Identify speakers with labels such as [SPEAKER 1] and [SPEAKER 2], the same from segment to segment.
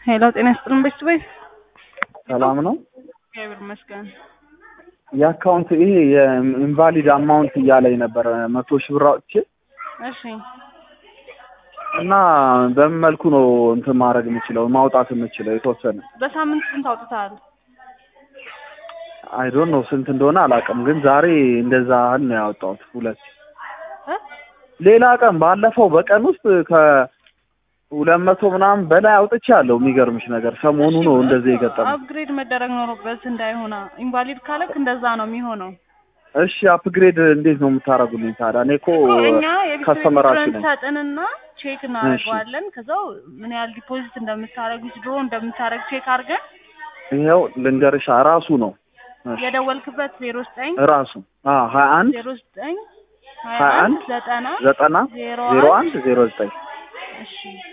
[SPEAKER 1] ሄሎ ጤና ይስጥልን ቤት ቤት
[SPEAKER 2] ሰላም ነው።
[SPEAKER 1] እግዚአብሔር ይመስገን።
[SPEAKER 2] የአካውንት ይሄ የኢንቫሊድ አማውንት እያለኝ ነበረ መቶ ሺህ ብር አውጥቼ
[SPEAKER 1] እሺ
[SPEAKER 2] እና በምን መልኩ ነው እንትን ማድረግ የምችለው ማውጣት የምችለው የተወሰነ
[SPEAKER 1] በሳምንት ስንት አውጥተሃል?
[SPEAKER 2] አይ ዶንት ኖ ስንት እንደሆነ አላውቅም፣ ግን ዛሬ እንደዛ ያህል ነው ያወጣሁት ሁለት
[SPEAKER 1] እ?
[SPEAKER 2] ሌላ ቀን ባለፈው በቀን ውስጥ ከሁለት መቶ ምናምን በላይ አውጥቻለሁ። የሚገርምሽ ነገር ሰሞኑ ነው እንደዚህ የገጠመው።
[SPEAKER 1] አፕግሬድ መደረግ ኖሮበት እንዳይሆና ኢንቫሊድ ካለክ እንደዛ ነው የሚሆነው።
[SPEAKER 2] እሺ አፕግሬድ እንዴት ነው የምታደርጉልኝ ታዲያ? እኔ እኮ
[SPEAKER 1] እኛ የቢት
[SPEAKER 2] ከስተመራችሁ ነኝ።
[SPEAKER 1] ሰጥንና ቼክ እናደርገዋለን። ከዛው ምን ያህል ዲፖዚት እንደምታደርግ ድሮ እንደምታደርግ ቼክ አድርገን
[SPEAKER 2] ይኸው ልንገርሽ ራሱ ነው እሺ፣
[SPEAKER 1] የደወልክበት ዜሮ ዘጠኝ
[SPEAKER 2] ራሱ አዎ ሀያ አንድ
[SPEAKER 1] ዜሮ ዘጠኝ ሀያ
[SPEAKER 2] ሀያ
[SPEAKER 1] አንድ
[SPEAKER 2] አንድ
[SPEAKER 1] ዘጠና
[SPEAKER 2] ዘጠና
[SPEAKER 1] ዜሮ
[SPEAKER 2] ዜሮ
[SPEAKER 1] አንድ
[SPEAKER 2] አንድ ዜሮ ዘጠኝ
[SPEAKER 1] እሺ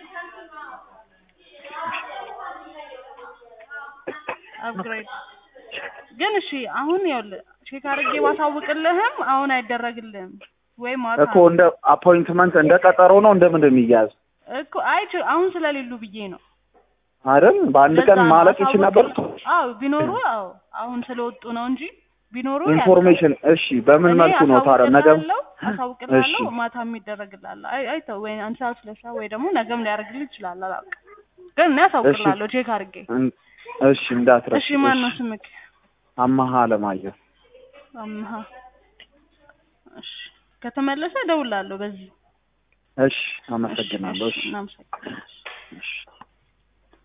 [SPEAKER 1] አፕግሬድ ግን እሺ አሁን ይኸውልህ ቼክ አድርጌ ባሳውቅልህም አሁን አይደረግልህም ወይ ማታ
[SPEAKER 2] እኮ እንደ አፖይንትመንት እንደ ቀጠሮ ነው እንደምን የሚያዝ
[SPEAKER 1] እኮ አይ ች- አሁን ስለሌሉ ብዬ ነው
[SPEAKER 2] አይደል? በአንድ ቀን
[SPEAKER 1] ለዛ ነው
[SPEAKER 2] ማለቅ ይችል ነበር።
[SPEAKER 1] አሳውቅልህ። አዎ ቢኖሩ አዎ አሁን ስለወጡ ነው እንጂ ቢኖሩ
[SPEAKER 2] ኢንፎርሜሽን እሺ፣ በምን
[SPEAKER 1] እኔ
[SPEAKER 2] መልኩ ነው ታዲያ ነገ?
[SPEAKER 1] አሳውቅልሃለሁ አሳውቅልሃለሁ
[SPEAKER 2] እሺ።
[SPEAKER 1] ማታ የሚደረግልሃል አይ አይተው ወይ አንድ ሰዓት ሁለት ሰዓት ወይ ደግሞ ነገም ሊያደርግልህ ይችላል አላውቅም ግን እኔ አሳውቅልሃለሁ ቼክ አድርጌ
[SPEAKER 2] እን- እሺ እንዳትረሽ።
[SPEAKER 1] እሺ ማን ነው ስምክ
[SPEAKER 2] አማሃ አለማየሁ።
[SPEAKER 1] አምሃ እሺ ከተመለሰ እደውልልሃለሁ በዚህ
[SPEAKER 2] እሺ፣ አመሰግናለሁ። እሺ፣
[SPEAKER 1] እናመሰግናለን
[SPEAKER 2] እሺ።